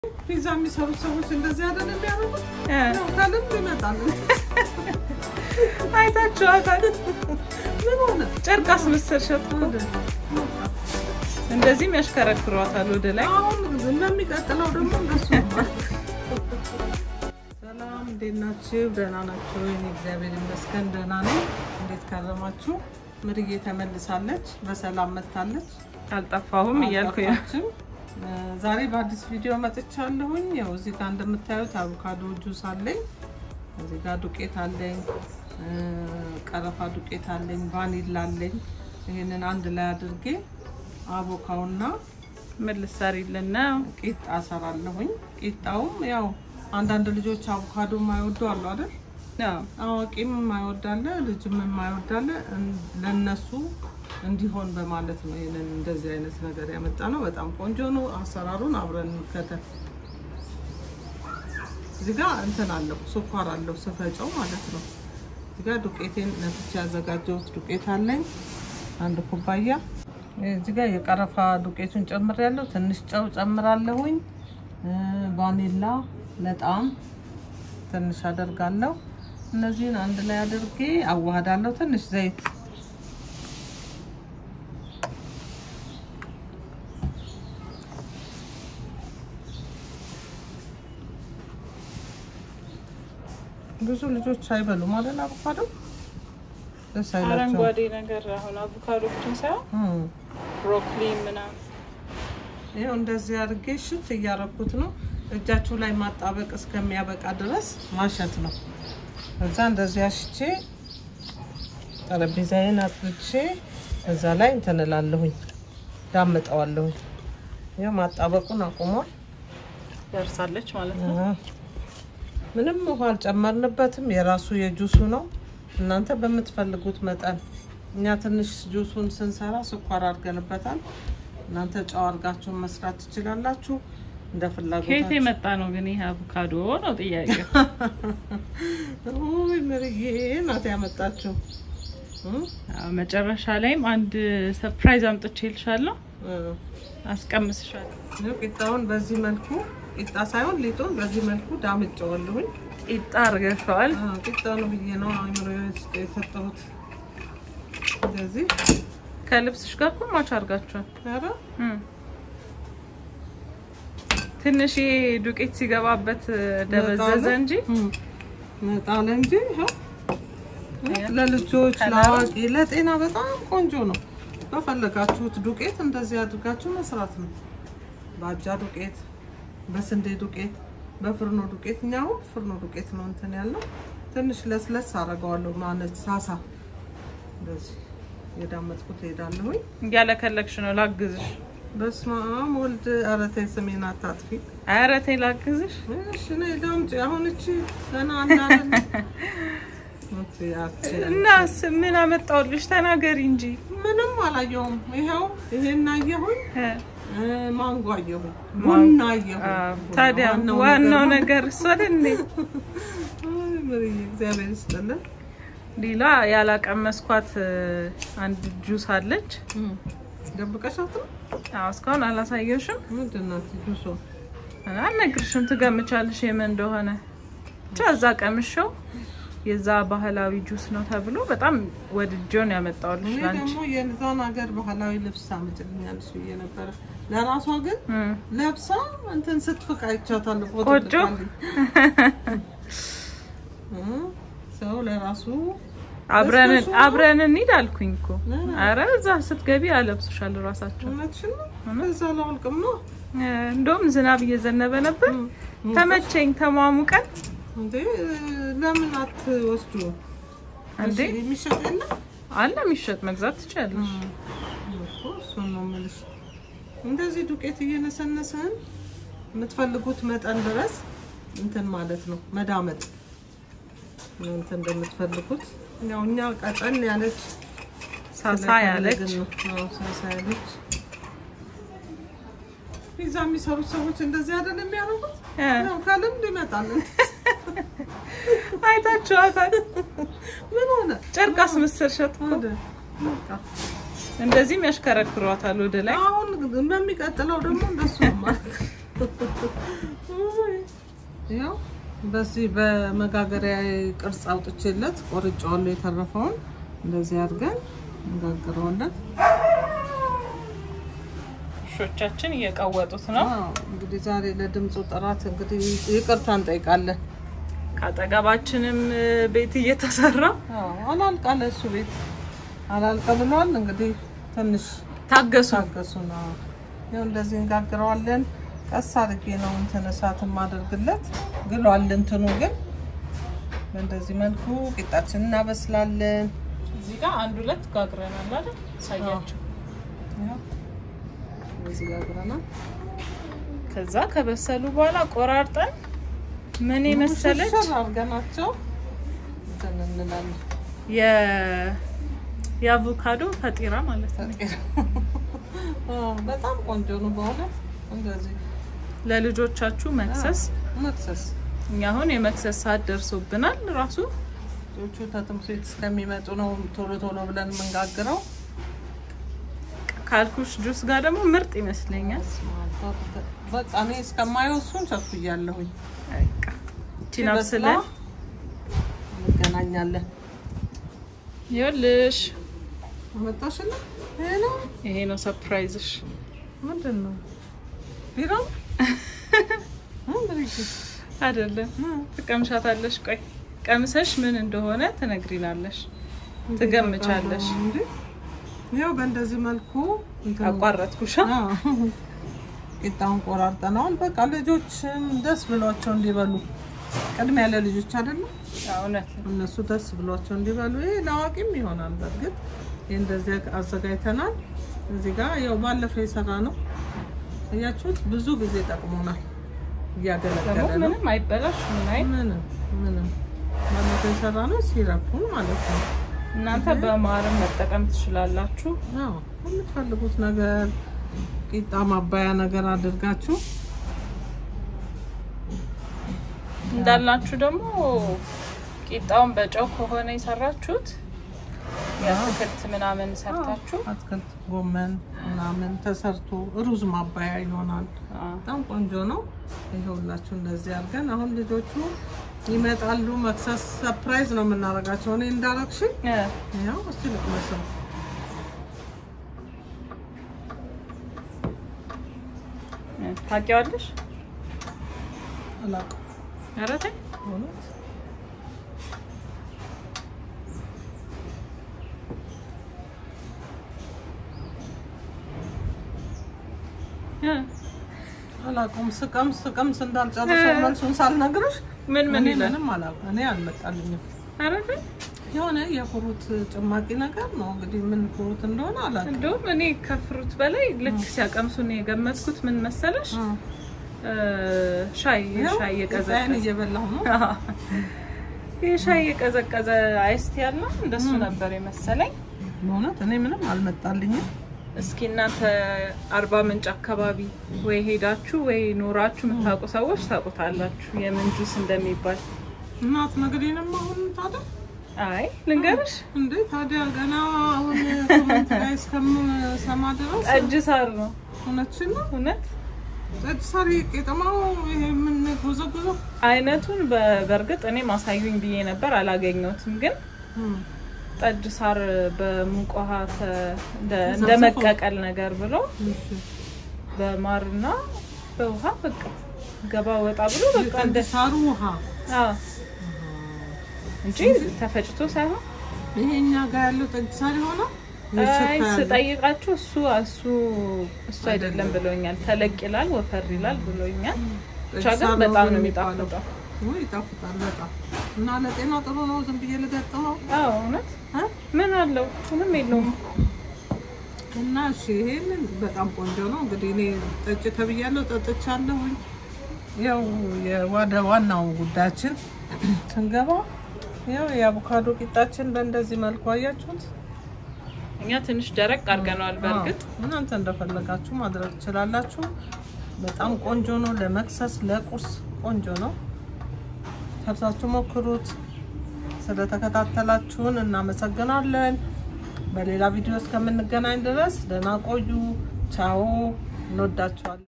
ፒዛ የሚሰሩ ሰዎች እንደዚህ አይደል የሚያደርጉት? ያው ከልምድ ይመጣል። አይታችኋታል። ምን ሆነ? ጨርቅ አስመሰልሻት እኮ እንደዚህም ያሽከረክሯታል ወደ ላይ። አሁን እንደሚቀጥለው ደግሞ እንደሱ ነው። ሰላም፣ እንዴት ናችሁ? ደህና ናችሁ? እኔ እግዚአብሔር ይመስገን ደህና ነኝ። እንዴት ከረማችሁ? ምርዬ ተመልሳለች፣ በሰላም መታለች። አልጠፋሁም እያልኩ ነው። አልጠፋችም። ዛሬ በአዲስ ቪዲዮ መጥቻለሁኝ። ያው እዚህ ጋር እንደምታዩት አቮካዶ ጁስ አለኝ። እዚህ ጋር ዱቄት አለኝ፣ ቀረፋ ዱቄት አለኝ፣ ቫኒላ አለኝ። ይህንን አንድ ላይ አድርጌ አቮካውና ምን ልትሰሪልን ነው? ቂጣ እሰራለሁኝ። ቂጣውም ያው አንዳንድ ልጆች አቮካዶ የማይወዱ አሉ አይደል? አዎ፣ አዋቂም የማይወዳለ ልጅም የማይወዳለ ለነሱ እንዲሆን በማለት ነው ይሄንን እንደዚህ አይነት ነገር ያመጣ ነው። በጣም ቆንጆ ነው። አሰራሩን አብረን እንከተል። እዚህ ጋር እንትን አለው ስኳር አለው ስፈጨው ማለት ነው። እዚህ ጋር ዱቄቴን ነፍቼ ያዘጋጀሁት ዱቄት አለኝ አንድ ኩባያ። እዚህ ጋር የቀረፋ ዱቄቱን ጨምሬያለሁ። ትንሽ ጨው ጨምራለሁኝ። ቫኒላ ለጣም ትንሽ አደርጋለሁ። እነዚህን አንድ ላይ አድርጌ አዋህዳለሁ። ትንሽ ዘይት ብዙ ልጆች አይበሉም አይደል? አቮካዶ ደስ አይላቸውም። አረንጓዴ ነገር አሁን አቮካዶ ብቻ ሳይሆን እም። ብሮኮሊ ምናምን ይኸው እንደዚህ አድርጌ ሽት እያረኩት ነው። እጃችሁ ላይ ማጣበቅ እስከሚያበቃ ድረስ ማሸት ነው። እዛ እንደዚህ አሽቼ ጠረጴዛዬን አጥርቼ እዛ ላይ እንትን እላለሁኝ፣ ዳምጠዋለሁኝ። ይኸው ማጣበቁን አቁሟል። ደርሳለች ማለት ነው። አሃ። ምንም ውሃ አልጨመርንበትም። የራሱ የጁሱ ነው። እናንተ በምትፈልጉት መጠን። እኛ ትንሽ ጁሱን ስንሰራ ስኳር አድርገንበታል። እናንተ ጨው አድርጋችሁን መስራት ትችላላችሁ እንደ ከየት ፍላጎታችሁ። የመጣ ነው ግን ይሄ አቮካዶ ነው ጥያቄው። ውይ ምርዬ ናት ያመጣችው። እም? አዎ፣ መጨረሻ ላይም አንድ ሰርፕራይዝ አምጥቼ ልሻለሁ፣ እ። አስቀምስሻለሁ። ይኸው ቂጣውን በዚህ መልኩ ቂጣ ሳይሆን ሊጡን በዚህ መልኩ ዳምጬዋለሁኝ። ቂጣ አርገሸዋል። አዎ፣ ቂጣውን ብዬ ነው አእምሮ ውስጥ የሰጠሁት። እንደዚህ ከልብስሽ ጋር እኮ ማች አርጋችኋል። ኧረ እም። ትንሽ ይሄ ዱቄት ሲገባበት ደበዘዘ እንጂ መጣለ እንጂ ይኸው ለልጆች ለአዋቂ ለጤና በጣም ቆንጆ ነው። በፈለጋችሁት ዱቄት እንደዚህ አድርጋችሁ መስራት ነው። በአጃ ዱቄት፣ በስንዴ ዱቄት፣ በፍርኖ ዱቄት። እኛ አሁን ፍርኖ ዱቄት ነው እንትን ያለው። ትንሽ ለስለስ አደርገዋለሁ ማለት ሳሳ እንደዚህ የዳመጥኩት ሄዳለሁኝ። እያለከለክሽ ነው። ላግዝሽ። በስመ አብ ወልድ ኧረ ተይ ስሜን አታጥፊ። ኧረ ተይ ላግዝሽ። እሺ ነይ ዳምጪ። አሁን እቺ ገና አናለን እናስ ምን አመጣሁልሽ? ተናገሪ እንጂ ምንም አላየሁም። ይኸው ይሄን አየሁኝ፣ እ፣ እ፣ ማንጎ አየሁኝ፣ ቡና አየሁኝ። አዎ፣ ቡና ታዲያ ዋናው ዋናው ነገር ነገር እሱ አይደል እንዴ? አይ ምርዬ እግዚአብሔር ይስጥልን። ሌላ ያላቀመስኳት እ፣ አንድ ጁስ አለች። ደብቀሻት ነው? አዎ እስካሁን አላሳየሽም፣ ምንድን ናት ጁሶ? አልነግርሽም። ትገምቻለሽ የምን እንደሆነ ብቻ እዛ ቀምሸው የዛ ባህላዊ ጁስ ነው ተብሎ በጣም ወድጆን ያመጣሁልሽ እኔ ላንቺ። ደግሞ የዛን ሀገር ባህላዊ ልብስ ታመጭልኛለሽ ብዬ ነበረ። ለራሷ ግን እም፣ ለብሳ እንትን ስትፍቅ አይቻታለሁ። ፎቶ ቆጮ? ልካልኝ። እ፣ ሰው ለራሱ አብረን ለብሰሽው ነው? አብረን እንሂድ አልኩኝ እኮ። ኧረ፣ አረ እዛ ስትገቢ አለብሱሻል ራሳቸው። እውነትሽን ነው። እዛ ላውልቅም ነው እ፣ እንደውም ዝናብ እየዘነበ ነበር። ተመቸኝ ተሟሙቀን እንዴ ለምን አትወስዱ? እንዴ የሚሸጥ የለም አለ የሚሸጥ መግዛት ትችላለሽ። እኮ እሱን ነው የምልሽ። እንደዚህ ዱቄት እየነሰነስን የምትፈልጉት መጠን ድረስ እንትን ማለት ነው መዳመጥ እናንተ እንደምትፈልጉት። ያው እኛ ቀጠን ያለች ሳሳ ያለች ስለፈለግን ነው። አዎ ሳሳ ያለች ፒዛ የሚሰሩት ሰዎች እንደዚህ አይደል የሚያደርጉት? እ፣ ያው ከልምድ ይመጣል። አይታችኋታል። ምን ሆነ? ጨርቅ አስመሰልሻት እኮ። ወደ በቃ እንደዚህም ያሽከረክሯታል ወደ ላይ። አሁን በሚቀጥለው ደግሞ እንደሱ ነው ማለት ያው በዚህ በመጋገሪያ ቅርጽ አውጥቼለት ቆርጬዋለሁ። የተረፈውን እንደዚህ አድርገን እንጋግረዋለን። ውሾቻችን እየቀወጡት ነው። አዎ፣ እንግዲህ ዛሬ ለድምፁ ጥራት እንግዲህ ይቅርታ እንጠይቃለን። ከአጠገባችንም ቤት እየተሰራ አዎ፣ አላልቃለ እሱ ቤት አላልቀ ብሏል። እንግዲህ ትንሽ ታገሱ። ታገሱ ነው። ያው እንደዚህ እንጋግረዋለን። ቀስ አድርጌ ነው እንትን እሳት የማደርግለት ግሏል። እንትኑ ግን በእንደዚህ መልኩ ቂጣችን እናበስላለን። እዚህ ጋር አንድ ሁለት ጋግረናል አይደል? ሳያቸው ያው እንደዚህ ጋግረናል። ከዛ ከበሰሉ በኋላ ቆራርጠን ምን የመሰለች ሽር አድርገናቸው እንትን እንላለን። የ- የአቮካዶ ፈጢራ ማለት ነው። አዎ፣ በጣም ቆንጆ ነው በእውነት እንደዚህ ለልጆቻችሁ መክሰስ። መክሰስ እኛ አሁን የመክሰስ ሰዓት ደርሶብናል። ራሱ ልጆቹ ከትምህርት ቤት እስከሚመጡ ነው ቶሎ ቶሎ ብለን የምንጋግረው። ካልኩሽ ጁስ ጋር ደግሞ ምርጥ ይመስለኛል። በቃ እኔ እስከማየው እሱን ቸኩያለሁኝ። በቃ እቺን በስላ አብስለን እንገናኛለን። ይኸውልሽ አመጣሽና ይሄ ነው ይሄ ነው ሰርፕራይዝሽ። ምንድን ነው? ቢራ አይደለም ትቀምሻታለሽ። ቆይ ቀምሰሽ ምን እንደሆነ ትነግሪናለሽ፣ ትገምቻለሽ። ያው በእንደዚህ መልኩ እንትን አቋረጥኩሻ። አዎ። ቂጣውን ቆራርጠነዋል። በቃ ልጆችም ደስ ብሏቸው እንዲበሉ ቅድሚያ ለልጆች አይደለም እውነት ነው። እነሱ ደስ ብሏቸው እንዲበሉ። ይሄ ለአዋቂም ይሆናል። በእርግጥ ይህ እንደዚህ አዘጋጅተናል። እዚህ ጋር ያው ባለፈው የሰራ ነው እያችሁት፣ ብዙ ጊዜ ጠቅሞናል። ደግሞ እያገለገለ ነው። ምንም አይበላሽ ምን አይ ምንም ምንም ባለፈው የሰራ ነው ሲረፑን ማለት ነው። እናንተ በማርም መጠቀም ትችላላችሁ። አዎ የምትፈልጉት ነገር ቂጣ ማባያ ነገር አድርጋችሁ እንዳላችሁ ደግሞ ቂጣውን በጨው ከሆነ የሰራችሁት የአትክልት ምናምን ሰርታችሁ አትክልት ጎመን ምናምን ተሰርቶ ሩዝ ማባያ ይሆናል። አ፣ በጣም ቆንጆ ነው። ይኸውላችሁ እንደዚህ አድርገን አሁን ልጆቹ ይመጣሉ። መክሰስ ሰርፕራይዝ ነው የምናደርጋቸው። እኔ እንዳረግሽ እ፣ ያው እስቲ ልቅመሰው። እ፣ ታውቂዋለሽ? አላውቅም ኧረ ተይ እውነት እ፣ አላውቅም። ስቀምስ ስቀምስ እንዳልጨርሰው መልሱን ሳልነግርሽ ምን ምን እኔ ይላል? ምንም አላውቅም። እኔ አልመጣልኝም። ኧረ ተይ የሆነ የፍሩት ጭማቂ ነገር ነው እንግዲህ ምን ፍሩት እንደሆነ አላውቅም። እንደውም እኔ ከፍሩት በላይ ልክ ሲያቀምሱ ነው የገመትኩት። ምን መሰለሽ እ፣ እ፣ ሻይ ይኸው ሻይ ቂጣዬን የቀዘቀዘ እየበላሁ ነው። ይህ ሻይ የቀዘቀዘ አይስቲ ያለ እንደሱ ነበር የመሰለኝ። በእውነት እኔ ምንም አልመጣልኝም። እስኪ እናንተ አርባ ምንጭ አካባቢ ወይ ሄዳችሁ ወይ ኖራችሁ የምታውቁ ሰዎች ታውቁታላችሁ የምን ጁስ እንደሚባል። እናት ነገሬንም አሁን ታዲያ አይ ልንገርሽ፣ እንዴ ታዲያ ገና አሁን ኮመንት ላይ እስከምሰማ ድረስ ጠጅ ሳር ነው እውነትሽን ነው። እውነት። ጠጅ ሳሪ ቄጠማው ይሄ የምንጎዘጉዘው አይነቱን በ- በእርግጥ እኔ ማሳዩኝ ብዬ ነበር አላገኘሁትም። ግን ጠጅ ሳር በሙቅ ውሃ ተ- እንደ- እንደ መቀቀል ነገር ብሎ በማርና በውሃ በቃ ገባ ወጣ ብሎ በቃ እንደ ጠጅ ሳሩ ውሃ አዎ እንጂ ተፈጭቶ ሳይሆን ይሄ እኛ ጋር ያለው ጠጅ ሳር ሆነ አይ ስጠይቃችሁ እሱ እሱ እሱ አይደለም ብሎኛል። ተለቅ ይላል ወፈር ይላል ብሎኛል። ብቻ ግን በጣም ነው የሚጣፍጠው። ይጣፍጣል በጣም እና ለጤና ጥሩ ነው። ዝም ብዬ ልገጥመው አዎ እውነት እ? ምን አለው? ምንም የለውም። እና እሺ ይሄንን በጣም ቆንጆ ነው። እንግዲህ እኔ ጠጭ ተብያለሁ፣ ጠጥቻለሁኝ። ያው ወደ ዋናው ጉዳያችን ስንገባ ያው የአቮካዶ ቂጣችን በእንደዚህ መልኩ አያችሁት። እኛ ትንሽ ደረቅ አድርገነዋል። በእርግጥ አዎ፣ እናንተ እንደፈለጋችሁ ማድረግ ትችላላችሁ። በጣም ቆንጆ ነው። ለመክሰስ ለቁርስ ቆንጆ ነው። ሰርታችሁ ሞክሩት። ስለተከታተላችሁን እናመሰግናለን። በሌላ ቪዲዮ እስከምንገናኝ ድረስ ደህና ቆዩ። ቻው። እንወዳችኋለን።